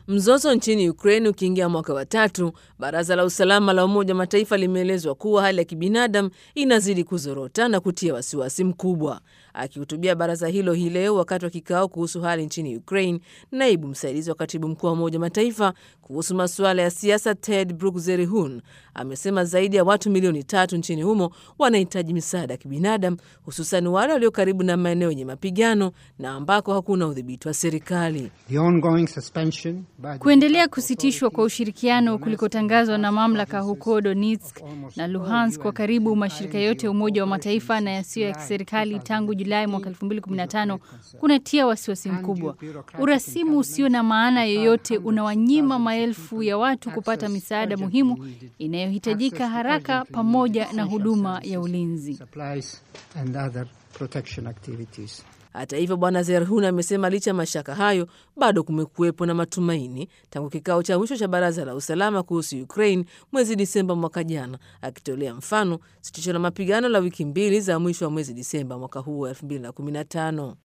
Mzozo nchini Ukraine ukiingia mwaka wa tatu, baraza la usalama la Umoja wa Mataifa limeelezwa kuwa hali ya kibinadamu inazidi kuzorota na kutia wasiwasi mkubwa. Akihutubia baraza hilo hii leo wakati wa kikao kuhusu hali nchini Ukraine, naibu msaidizi wa katibu mkuu wa Umoja wa Mataifa kuhusu masuala ya siasa Ted Brugzerihun amesema zaidi ya watu milioni tatu nchini humo wanahitaji misaada ya kibinadamu, hususan wale walio karibu na maeneo yenye mapigano na ambako hakuna udhibiti wa serikali. Kuendelea kusitishwa kwa ushirikiano kulikotangazwa na mamlaka huko Donetsk na Luhansk kwa karibu mashirika yote ya Umoja wa Mataifa na yasiyo ya kiserikali tangu Julai mwaka 2015 kunatia wasiwasi mkubwa. Urasimu usio na maana yoyote unawanyima maelfu ya watu kupata misaada muhimu inayohitajika haraka pamoja na huduma ya ulinzi. Hata hivyo, Bwana Zerhun amesema licha ya mashaka hayo, bado kumekuwepo na matumaini tangu kikao cha mwisho cha Baraza la Usalama kuhusu Ukraine mwezi Disemba mwaka jana, akitolea mfano sitisho la mapigano la wiki mbili za mwisho wa mwezi Disemba mwaka huu wa 2015.